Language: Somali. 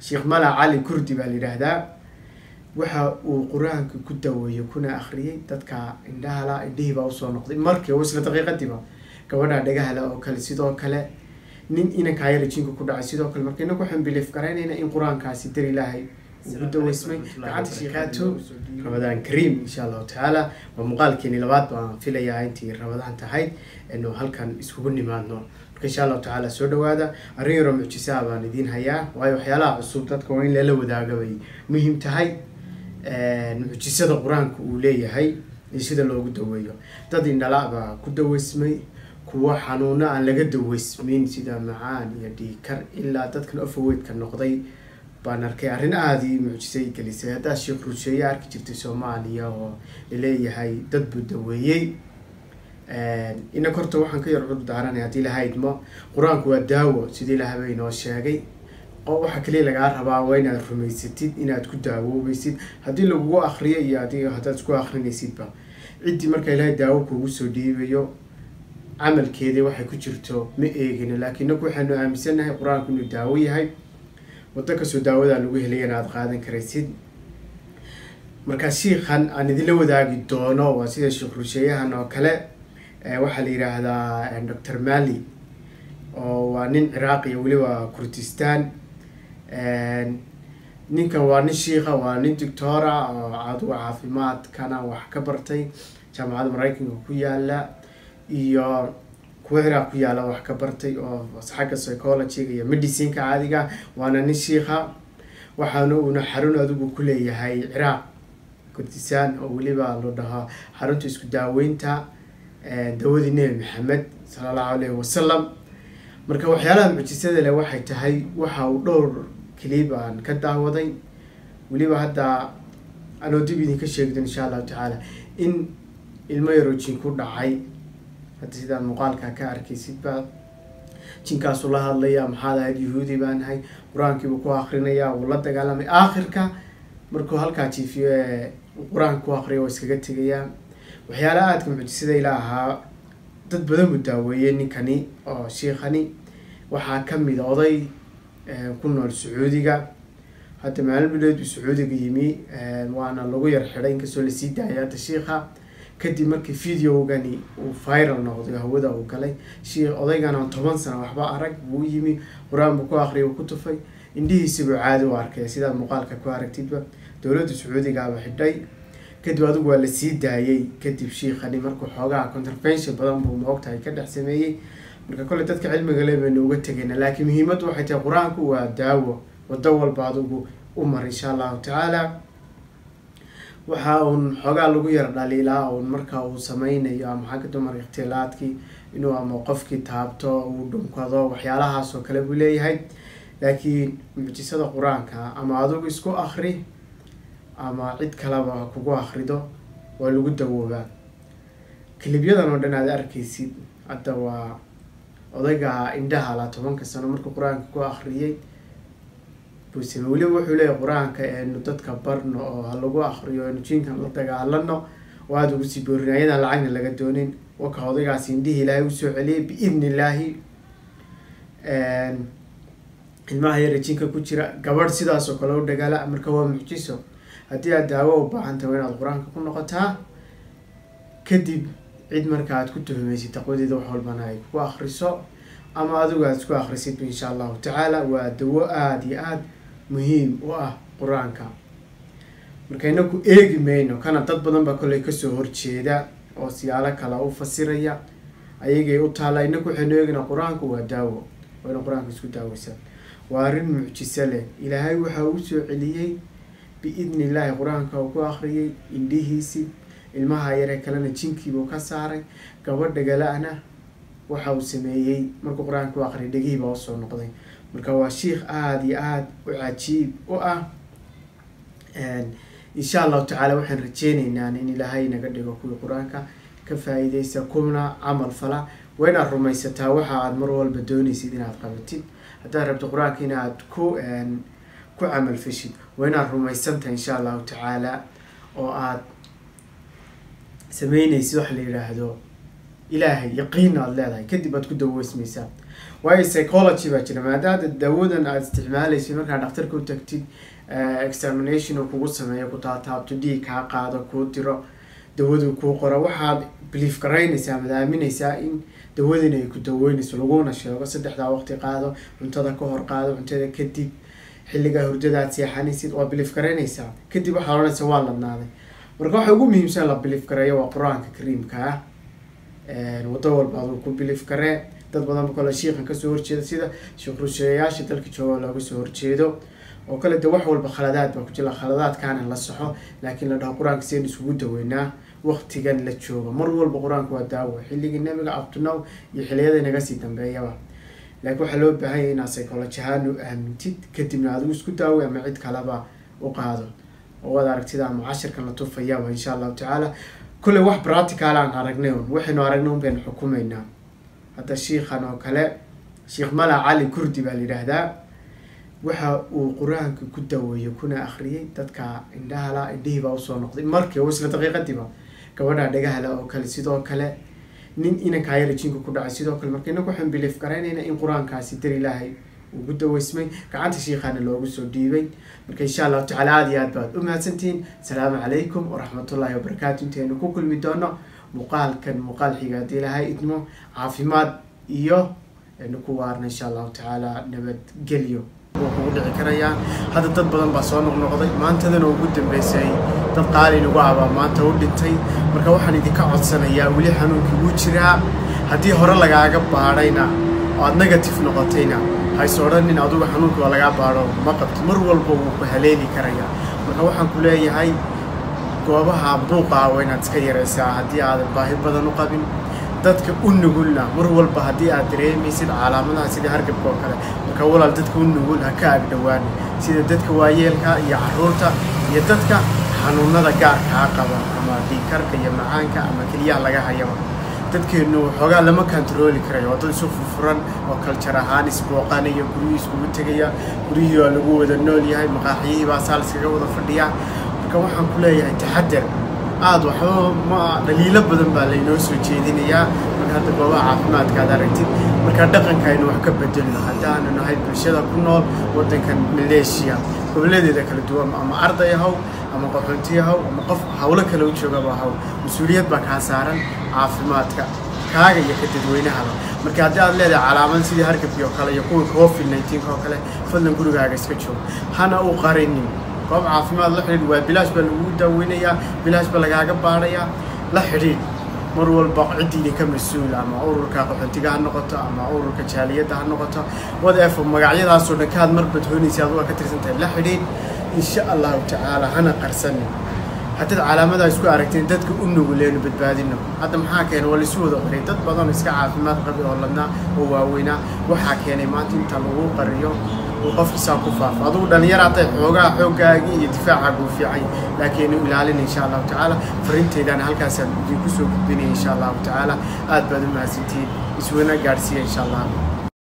sheekh mala cali kurdi baa la yidhaahdaa waxa uu qur-aanka ku daweeyey kuna akhriyey dadka indhahala indhihii baa usoo noqday markii oo isla daqiiqadiiba gabadha dhagahala oo kale sidoo kale nin inankaa yara jinka ku dhacay sidoo kale marka inagu waxaan biliif garaynayna in qur-aankaasi dar ilaahay ugu daweysmay gacanta sheekaato ramadaan kariim insha allahu tacaala waa muuqaalkeeni labaad baan filayaa intii ramadaan tahayd inu halkan iskugu nimaadno marka insha allahu tacaala soo dhawaada arrin yaroo mucjisaa baan idiin hayaa waayo waxyaalaha cusub dadka waa in lala wadaaga bay muhiim tahay mucjisada qur-aanka uu leeyahay iyo sida loogu daweeyo dad indhala baa ku daweysmay kuwo xanuuno aan laga daweysmayn sida macaan iyo dhiikar ilaa dadkan ofaweydka noqday baan arkay arrin aadii mucjisay gelisay haddaad sheekh rusheeye arki jirtay soomaaliya oo laleeyahay dad buu daweeyey inaka horta waxaan ka yar cudur daaranay haddii lahaydmo qur-aanku waa daawo sidii lahaba inoo sheegay waxa kaliya lagaa rabaa waa inaad rumaysatid inaad ku daawoobaysid haddii lagugu akriyo iyo adi haddaad isku akrinaysidba ciddii marka ilaahay daawo kuugu soo dhiibayo camalkeedii waxay ku jirto ma eegino laakiin inaku waxaanu aaminsanahay qur-aanku inuu daawo yahay waddo kastoo daawadaa lagu helayana aada qaadan karaysid markaa shiikhan aan idinla wadaagi doono waa sida sheekh rusheeyahan oo kale waxaa la yidhaahdaa doctor mali oo waa nin ciraaqiya weliba kurdistan ninkan waa nin shiika waa nin doctora oo caduga caafimaadkana wax ka bartay jaamacadda maraykanka ku yaala iyo kuwa ciraaq ku yaala wax ka bartay oo xagga psychologyga iyo medicineka caadiga waana nin shiika waxaana uuna xarun adigu ku leeyahay ciraaq kurdistan oo weliba loo dhahaa xarunta isku daaweynta dawadii nebi maxamed sala allahu alayhi wasalam marka waxyaalaha mucjisada leh waxay tahay waxa uu dhowr clib aan ka daawaday weliba hadda anoo dib idinka sheegdo insha allahu tacaala in ilmo yaroo jin ku dhacay hadda sidaan muuqaalka ka arkaysidba jinkaasu la hadlaya maxaad ahayd yahuudi baan ahay qur-aankiibuu ku akrinaya wuu la dagaalamay aakhirka markuu halkaa jiifiyo ee qur-aanka ku akriya waa iskaga tegayaa waxyaalaha aadka mucjisada ila ahaa dad badan buu daaweeyey ninkani oo shiikhani waxaa kamid oday ku nool sacuudiga hadda maalin bilood buu sacuudiga yimi waana lagu yar xidhay inkastoo lasii daayay hadda shiikha kadib markii videogani uu viral noqday hawada uu galay shi odaygan aan toban sano waxba arag buu yimi qur-aan buu ku akriya uu ku tufay indhihiisibuu caadi u arkay sidaad muuqaalka ku aragtidba dowladda sacuudigaaba xidhay kadib adigu waa lasii daayay kadib shiikhani markuu xoogaha contravention badan buu moogtahay ka dhex sameeyey marka kolley dadka cilmiga le baynu uga tegayna laakiin muhiimaddu waxay tahay qur-aanku waa daawo waddo walba adigu u mar insha allahu tacaala waxa uun xoogaa lagu yar dhaliilaa uun marka uu sameynayo ama xagga dumar ikhtilaadkii inuu ama qofkii taabto uu dhunkado waxyaalahaas oo kale buu leeyahay laakiin mucjisada qur-aanka ama adigu isku akri ama cid kaleba kugu akrido waa lagu dawoobaa kilibyadan oo dhan aad arkaysid hadda waa odayga indhaha la tobanka sano markuu qur-aanka ku akriyay buusame weliba wuxuu leeyahy qur-aanka eenu dadka barno oo ha lagu akriyo eenu jinkan la dagaalano oo aada ugu sii boorin ayadaan lacagna laga doonin waka odaygaas indhihii ilaahay usoo celiyay biidni illaahi ilmaha yara jinka ku jira gabadh sidaas oo kale u dhagaala marka waa mucjiso haddii aad daawo u baahan tahay inaad qur-aanka ku noqotaa kadib cid marka aad ku tuhumaysid taqwadeeda wax walbana ay ku akriso ama adigu aad isku akrisid insha allahu tacaala waa dawo aada iyo aada muhiim u ah qur-aanka marka inaku eegi mayno kana dad badan baa kolley kasoo horjeeda oo siyaalo kale u fasiraya ayagay u taalla inaku waxaynu eeginaa qur-aanku waa daawo waa ina qur-aanka isku daaweysaa waa arrin mucjiso leh ilaahay waxa uu soo celiyey biidni illaahi qur-aanka uu ku akriyay indhihiisi ilmaha yaree kalena jinkiibuu ka saaray gabadha gala-na waxa uu sameeyey markuu qur-aanka u akriyay dhegihiibaa usoo noqday marka waa shiikh aada iyo aada u cajiib u ah insha allahu tacaala waxaan rajeyneynaa in ilaahay naga dhigo kuwii qur-aanka ka faa-iideysa kuna camal fala waa inaad rumaysataa waxa aad mar walba doonaysid inaad qabatid haddaad rabto qur-aanka inaad ku ku camal feshid waa inaad rumaysantahay insha allahu tacaala oo aad sameynaysid waxa la yidhaahdo ilaahay yaqiin aad leedahay kadib aad ku daweysmaysaa waayo psychology baa jira maadaada dawadan aad isticmaalaysid markaad dhakhtarka u tagtid examination uu kugu sameeyo ku taataabto dhiig kaa qaado kuu diro dawadu kuu qoro waxaad belief garaynaysaa amaad aaminaysaa in dawadin ay ku daweynayso laguna sheego saddexdaa waqti qaado cuntada ka hor qaado cuntada kadib xilligaa hurdada aad seexanaysid waa belief garaynaysaa kadib waxaad odhanaysa waa ladnaaday marka waxa ugu muhiimsan la belief gareeyo waa qur-aanka kariimka ah waddo walba aduu ku belief garee dad badan kale shiikan kasoo horjeeda sida sheekh rusheeyayaasha dalka jooga looga soo horjeedo oo kale de wax walba khaladaad baa ku jira khaladaadkaana la saxo laakiin la dhaho qur-aanka seen isugu daweynaa waqtigan la joogo mar walba qur-aanka waa daawo xilligii nabiga abtunow iyo xiliyada naga sii dambeeyaba laakiin waxaa loo baahan yahay inaad psychology ahaan u aamintid kadibna adigu isku daaway ama cid kaleba u qaado oo waad aragtida ama cashirkan la tufayaba insha allahu tacaala kulley wax practical aan aragnay un waxaynu aragnay un baynu xukumaynaa hadda shiikhan oo kale sheekh mala cali kurdi baa la yidhaahdaa waxa uu qur-aanka ku daweeyo kuna akhriyay dadka indhahala indhihii baa usoo noqday markii isla daqiiqadiiba gabadha dhagahala oo kale sidoo kale nin inankaa yara jinka ku dhacay sidoo kale marka inagu waxaan bilief garaynayna in qur-aankaasi dar ilaahay ugu daweysmay gacanta shiikhaana loogu soo dhiibay marka insha allahu tacala aada iyo aad baad u mahadsantihiin asalaamu calaykum waraxmatullahi wabarakaatu intaynu ku kulmi doono muuqaalkan muuqaal xiga haddii ilaahay idmo caafimaad iyo aynu ku waarna insha allahu tacaala nabadgelyo wuu kugu dhici karayaa hadda dad badan baa soo noqnoqday maantadana ugu dambeysay dad qaali nagu abaa maanta u dhintay marka waxaan idinka codsanayaa weli xanuunkii wuu jiraa haddii hore lagaaga baadhayna oo aada negative noqotayna hayse odhanin adugu xanuunka waa lagaa baadho ma qabto mar walba wuu ku haleeli karayaa marka waxaan ku leeyahay goobaha buuqaa waa inaad iska yaraysaa haddii aadan baahi badan u qabin dadka u nugulna mar walba haddii aad dareemaysid calaamadaha sida hargabka oo kale marka walaal dadka u nugul ha ka agdhowaan sida dadka waayeelka iyo caruurta iyo dadka xanuunada gaarkaa qaba ama dhiikarka iyo macaanka ama keliyaha laga hayaba dadkeenu waxoogaa lama kantarooli karayo waa dad isu furfuran oo kaljar ahaan isbooqanaya guryihii iskugu tegaya guryihii waa lagu wada nool yahay maqaaxiyihii baa saa laskaga wada fadhiyaa marka waxaan ku leeyahay taxadar aada waxba ma dhaliilo badan baa laynoo soo jeedinayaa marka hadda goobaha caafimaadka aad aragtid marka dhaqanka aynu wax ka bedelno haddaanu nahay bulshada ku nool waddankan maleeshiya gobolladeeda kala duwan ama arday haw ama qaxoonti haw ama qof hawlo kale u joogaba haw mas-uuliyad baa kaa saaran caafimaadka kaaga iyo ka dadweynahaba marka haddii aad leedahay calaamad sidii hargabkii oo kale iyo kuwii covid nineteen oo kale fadlan gurigaaga iska joog hana u qarinin goob caafimaad la xidhiidh waa bilaash baa lagugu daaweynayaa bilaash baa lagaaga baadhayaa la xidhiidh mar walba ciddiini ka mas-uul ama ururka qaxootiga ha noqoto ama ururka jaaliyadda ha noqoto whatever magacyadaasoo dhan kaad mar badhoonaysa aduga ka tirsan tahay la xidhiidh insha allahu tacaala hana qarsanin haddaad calaamadaa isku aragteen dadka u nuguleenu badbaadino hadda maxaa keenay waa laisu wada qiray dad badan iska caafimaad qabi oo ladnaa oo waaweynaa waxaa keenay maanta inta lagu qariyo uu qofka saa ku faafo adugu dhalinyara hatay xoogaa xooggaagii iyo difaacaagu fiican laakiin u ilaalina insha allahu tacaala farinteydaana halkaasaan idinku soo gudbinaya insha allahu tacaala aad baad u mahadsantihiin iswana gaadhsiiya insha allah